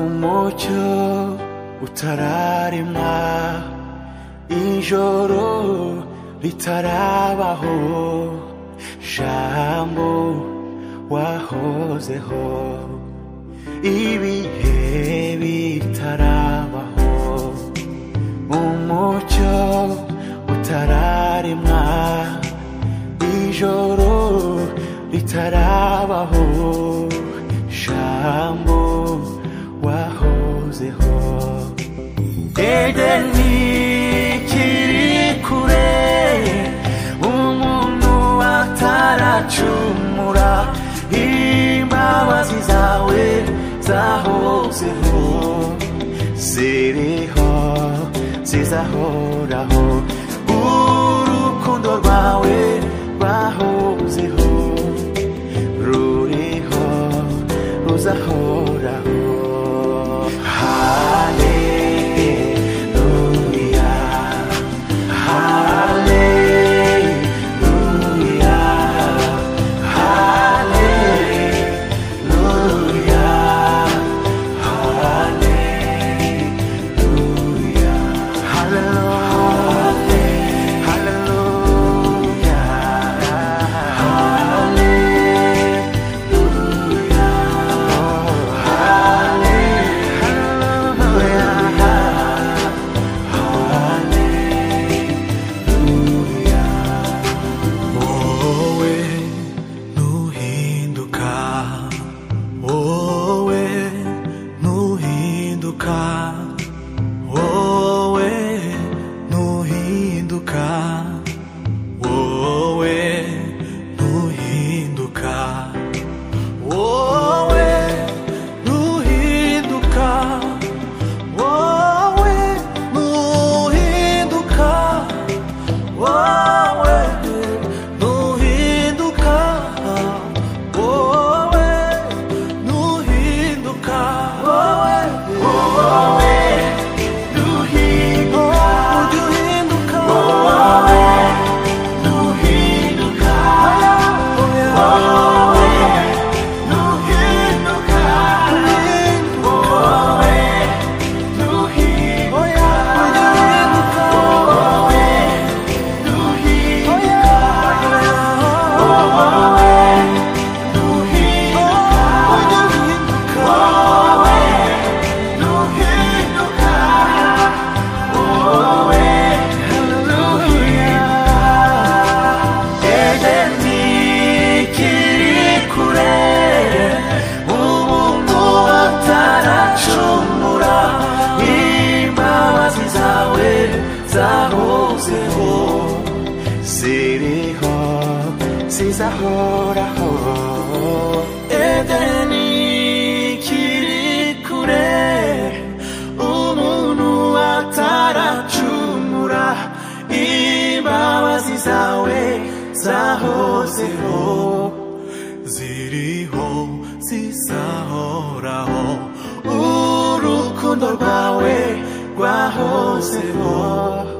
mucyo utararemwa ijoro ritarabaho jambo wahozeho ibihe bitarabaho umucyo utararemwa ijoro ritarabaho jambo wahozeho edeni kiri kure umuntu ataracumura imbabazi zawe zahozeho ziriho zizahoraho urukundo rwawe rwahozeho ruriho ruzahoraho haleluya haleluya haleluya haleluya haleluya haleluya wowe ntuhinduka wowe ntuhinduka wowe ntuhinduka wowe ntuhinduka wowe ntuhinduka wowe ntuhinduka wowe ntuhinduka wowe ntuhinduka wowe wowe ntuhinduka wowe ntuhinduka wowe ntuhinduka wowe ntuhinduka wowe ntuhinduka wowe ntuhinduka wowe ntuhinduka wowe ntuhinduka edeni kiri kure umuntu ataracumura imbabazi zawe zahozeho ziriho zizahoraho edeni kiri kure umuntu ataracumura imbabazi zawe zahozeho ziriho zizahoraho urukundo rwawe rwahozeho